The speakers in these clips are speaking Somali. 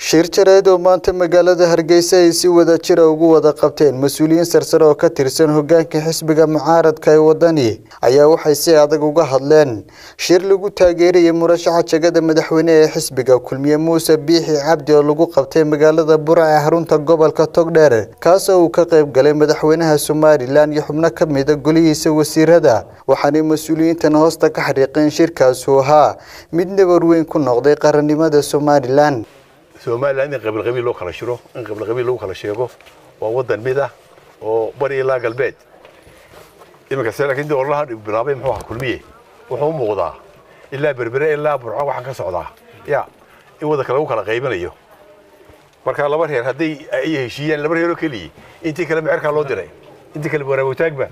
shir jareed oo maanta magaalada hargeysa ay si wada jira ugu wada qabteen mas-uuliyiin sarsare oo ka tirsan hogaanka xisbiga mucaaradka ee wadani ayaa waxay si adag uga hadleen shir lagu taageerayay murashaxa jagada madaxweyne ee xisbiga kulmiye muuse biixi cabdi oo lagu qabtay magaalada burca ee xarunta gobolka togdheer kaasoo uu ka qayb galay madaxweynaha somalilan iyo xubno ka mida golihiisa wasiirada waxaanay mas-uuliyiintan hoosta ka xariiqeen shirkaasu ahaa mid nabar weyn ku noqday qarannimada somalilan somalilan in qabiil qabiil loo kala shiro in qabiil qabiil lagu kala sheego waa wadan mid ah oo bari ilaa galbeed iminka se laakiin dii ololaha bilaabay muxuu ahaa kulmiye wuxuu u muuqdaa ilaa berbere ilaa burco waxaan ka socdaa ya in wadanka lagu kala qaybinayo marka laba reer hadday ay heshiiyaan laba reeroo keliya intii kale mecerkaa loo diray intii kale waraabutaagba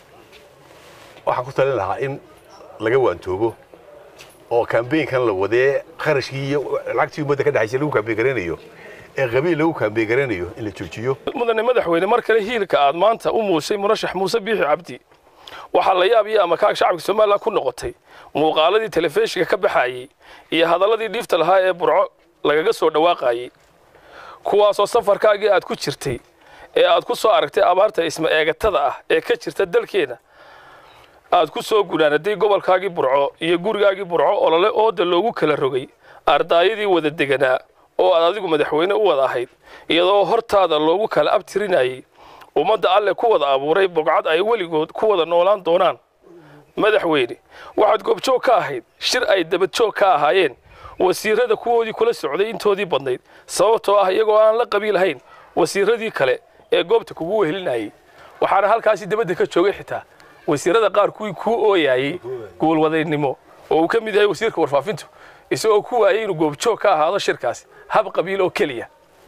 waxaan ku talin lahaa in laga waantoobo oo kambeynkan la wadee kharashkii iyo lacagtii ummadda ka dhexaysa lagu kaambeyn garanayo ee qabiil lagu kaambeyn garanayo in la joojiyo mudane madaxweyne mar kale hiilka aad maanta u muushay murashax muuse biixi cabdi waxaa la yaab iyo amakaag shacabka somalilan ku noqotay muuqaaladii telefishinka ka baxayey iyo hadalladii dhiifta lahaa ee burco lagaga soo dhawaaqayey kuwaasoo safarkaagii aad ku jirtay ee aad ku soo aragtay abaarta isma eegatada ah ee ka jirta dalkeena aad ku soo gunaanaday gobolkaagii burco iyo gurigaagii burco olole ooda loogu kala rogay ardaayadii wada deganaa oo aad adigu madaxweyne u wada ahayd iyadoo hortaada loogu kala abtirinayay ummadda alle ku wada abuuray bogcad ay weligood ku wada noolaan doonaan madaxweyne waxaad goobjoog ka ahayd shir ay dabadjoog ka ahaayeen wasiirada kuwoodii kula socday intoodii badnayd sababtoo ah iyagoo aan la qabiilahayn wasiiradii kale ee goobta kugu wehelinayay waxaana halkaasi dabadda ka joogay xitaa wasiirada qaar kuwii kuu ooyayey guulwadaynimo oo uu ka mid yahay wasiirka warfaafintu isagoo ku waayay inuu goobjoog ka ahaado shirkaasi hab qabiil oo keliya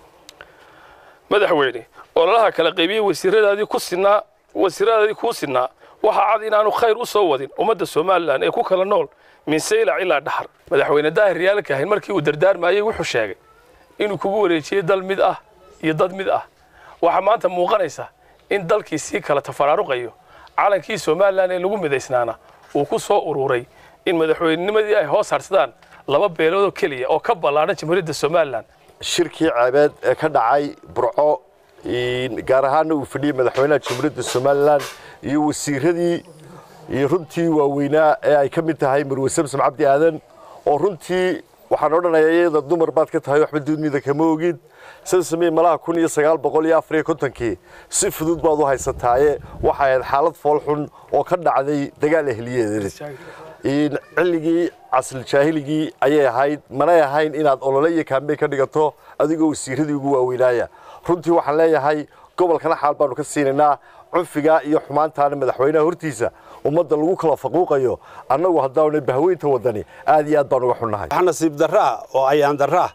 madaxweyne ololaha kala qaybiyey wasiiradaadii ku sinaa wasiiradaadii kuu sinaa waxaa cad inaanu khayr u soo wadin ummadda somalilan ee ku kala nool min saylac ilaa dhaxar madaxweyne daahir riyaalka ahayn markii uu dardaarmayey wuxuu sheegay inuu kugu wareejiyey dal mid ah iyo dad mid ah waxaa maanta muuqanaysa in dalkii sii kala tafaraaruqayo calankii somalilan ee lagu midaysnaana uu ku soo ururay in madaxweynenimadii ay hoos harsadaan laba beeloodoo keliya oo ka ballaadhan jamhuuriyadda somalilan shirkii ceebeed ee ka dhacay burco gaar ahaanna uu fadhiyey madaxweynaha jamhuuriyadda somalilan iyo wasiiradii iyo runtii waaweynaa ee ay ka mid tahay marwe samsom cabdi aadan oo runtii waxaan odhanayaa iyada dumar baad ka tahay waxba duudmida kama ogid samsame malaha kun iyo sagaal boqol iyo afariyo kontonkii si fudud baad u haysataaye waxay ahayd xaalad foolxun oo ka dhacday dagaal ehliyeed cilligii casriljaahiligii ayay ahayd manay ahayn inaad olole iyo kaambeyn ka dhigato adigoo wasiiradii ugu waaweynaaya runtii waxaan leeyahay gobolkana xaal baanu ka siinaynaa cunfigaa iyo xumaantaana madaxweynaha hortiisa ummadda lagu kala faquuqayo annagu haddaanay bahweynta wadani aad iyo aad baan uga xunnahay wax nasiib darro ah oo ayaan darro ah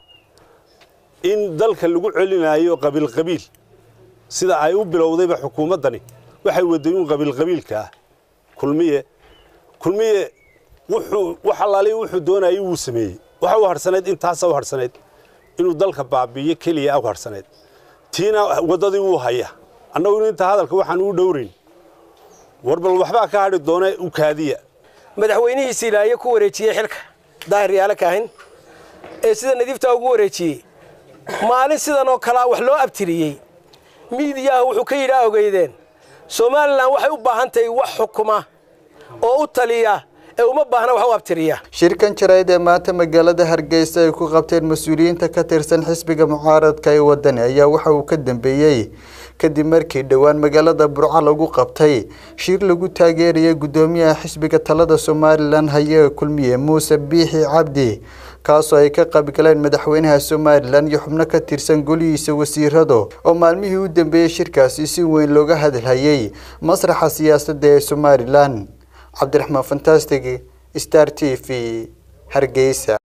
in dalka lagu celinayo qabiilqabiil sida ay u bilowdayba xukuumaddani waxay wadayuun qabiilqabiilka ah kulmiye kulmiye wuxuu wax allaaliy wuxuu doonayay wuu sameeyey waxa u harhsanayd intaasa u harhsanayd inuu dalka baabi'iyo keliya u harhsanayd tiina waddadii wuu haya annaguna inta hadalka waxaan uu dhowrayn war bal waxbaa ka hadhi doona u kaadiya madaxweynihiisi ilaayo ku wareejiyey xilka daahir yaale kaahin ee sida nadiiftaa ugu wareejiyey maalin sidan oo kalea wax loo abtiriyey miidiyaha wuxuu ka yidhaa ogeydeen somalilan waxay u baahan tahay wax xukuma oo u taliya ee uma baahna wax u abtiriya shirkan jarayd ee maanta magaalada hargeysa ay ku qabteen mas-uuliyiinta ka tirsan xisbiga mucaaradka ee wadani ayaa waxa uu ka dambeeyey kadib markii dhowaan magaalada burco lagu qabtay shir lagu taageerayay guddoomiyaha xisbiga talada somalilan haye kulmiye muuse biixi cabdi kaasoo ay ka qaybgaleen madaxweynaha somalilan iyo xubno ka tirsan golihiisa wasiirado oo maalmihii u dambeeyey shirkaasi si weyn looga hadalhayay masraxa siyaasadda ee somalilan cabdiraxmaan fantastic star t v hargeysa